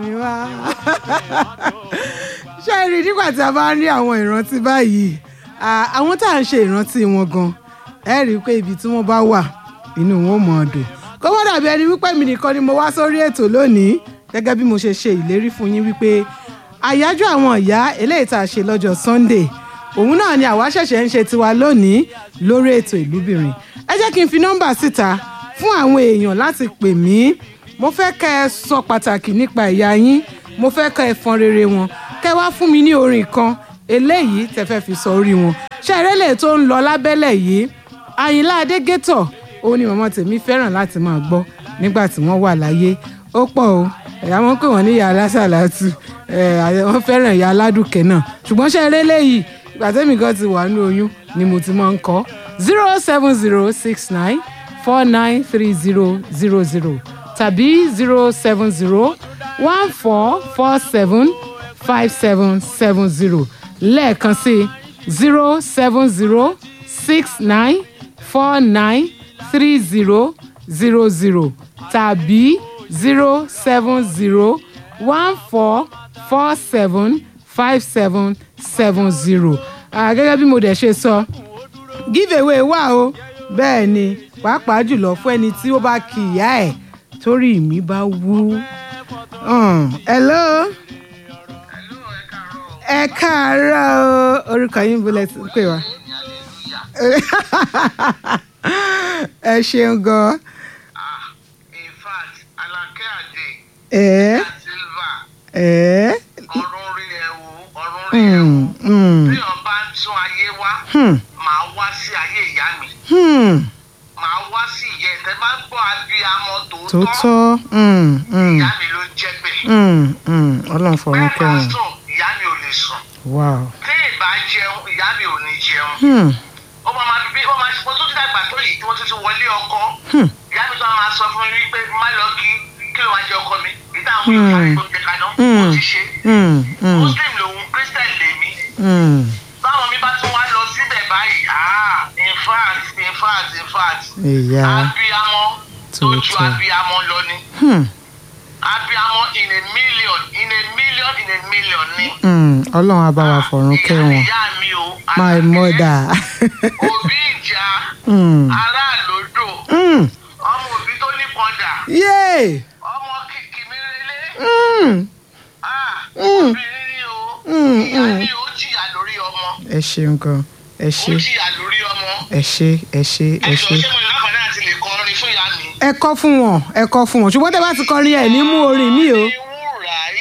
mi wá. ṣé ẹ rí nígbà tí a bá ń rí àwọn ìrántí báyìí à, àwọn tá à ń ṣe ìrántí wọn gan ẹ rí i pé ibi tí wọ́n bá wà inú wọn ò mọ̀ ọ́ dùn kó wọ́n dàbí ẹni wípé mi nìkan ni mo wá sórí ètò lónìí gẹ́gẹ́ bí mo ṣe ṣe ìlérí fún yín wípé àyájọ́ àwọn ìyá eléyìí tá a ṣe lọ́jọ́ Sunday òun náà ni àwa ṣẹ̀ṣẹ̀ ń ṣe tiwa lónìí lórí ètò ìlúbìnrin ẹ jẹ́ kí n fi nọ́mbà síta fún àwọn èèyàn láti pè mí mo fẹ́ kẹ́ ẹ sọ pàtàkì nípa ìyá yín mo fẹ́ kẹ́ ẹ fọn rere wọn kẹ́ ẹ wá fún mi ní orin kan eléyìí tẹ́ fẹ́ fi sọ orí wọn ṣé ẹrẹ́lẹ̀ tó ń lọ lábẹ́lẹ̀ yìí Àyìnlá Adégétọ̀ òun ni màmá tèmi fẹ́ràn láti máa gbọ́ nígbà tí wọ́n wà láyé ó pọ̀ o ẹ̀yà wọn pè wọ́n ní ìyá alásàlátù ẹ̀ wọ́n fẹ́ràn ìyá aládùkẹ́ náà ṣùgbọ́n ṣé ẹrẹ́lẹ̀ yìí ìgbà tẹ́mi gan ti wà ní oyún ni mo ti máa ń kọ́ zero seven zero six nine four nine three zero zero zero tàbí zero seven zero one four four seven five seven seven zero lẹ́ẹ̀kan sí zero seven zero six nine four nine three zero zero zero tàbí zero seven zero one four four seven five seven seven zero gẹ́gẹ́ bí mo dẹ̀ ṣe sọ giveaway wà o bẹ́ẹ̀ ni pàápàá jùlọ fún ẹni tí ó bá kí ìyá ẹ̀ torí mi bá wú. Um, hello ẹ káàárọ̀ o orúkọ yín bó lẹ ti pè wá. ẹ ṣeun gan. in fact Alake Ade ẹ Silva ẹ ọ̀run rí ẹ̀wù ọ̀run rí ẹ̀wù mm, mm, bí wọ́n bá ń tún ayé wá hmm, màá wá sí ayé ìyá mi hmm, màá wá sí ìyá ẹ̀ tẹ́ bá ń gbọ́ abiyamọ tó tòótọ́ tọ́ mm, mm, ìyá mi ló ń jẹ́ bẹ́ẹ̀ mm, mm, ọlọ́run fọ̀rọ̀ bẹ́ẹ̀ bá kẹwọn sùn ìyá mi ò lè sùn wow. tí ìbá jẹun ìyá mi ò ní jẹun Hmm, ó máa máa bí ó máa ṣe tó ti dàgbà tó yìí tí wọ́n ti ti wọlé ọkọ hmm, ìyá mi tó máa sọ fún mi wípé má lọ kí kí ló máa jẹ ọkọ mi ìdá àwọn Hmm. ìyá mi tó jẹ kaná Hmm. ó ti ṣe hmm, hmm, muslim lòun christian lèmi hmm. báwọn mi bá tún wá lọ síbẹ̀ báyìí ah in fact in fact in fact ìyá abiyamọ tó ju Tòótọ́. abiyamọ lọ ni hmm, abiyamọ in a million in a million in a million ni. hmm, ọlọ́run á bá wa fọ̀run ìyá kẹwọn ìyá mi o my Àlàkẹ́, mother. òbí ìjà hmm, aráàlódò hmm, ọmọ òbí tó ní pọ́ndà yay. ọmọ kìkì mi relé Hmm, ah Mm. obìnrin ni o Mm, ìyá mm. ni ó jìyà lórí ọmọ ẹ ṣeun gan ẹ ó ṣe jìyà lórí ọmọ ẹ ṣe ẹ ṣe ẹ ẹjọ ṣe. ṣé mo ní láǹfààní àti lè kọrin fún ìyá mi. ẹ kọ́ fún wọn ẹ kọ́ fún wọn ṣùgbọ́n tẹ́ bá ti kọrin ẹ̀ ní mú orin mi o. Orin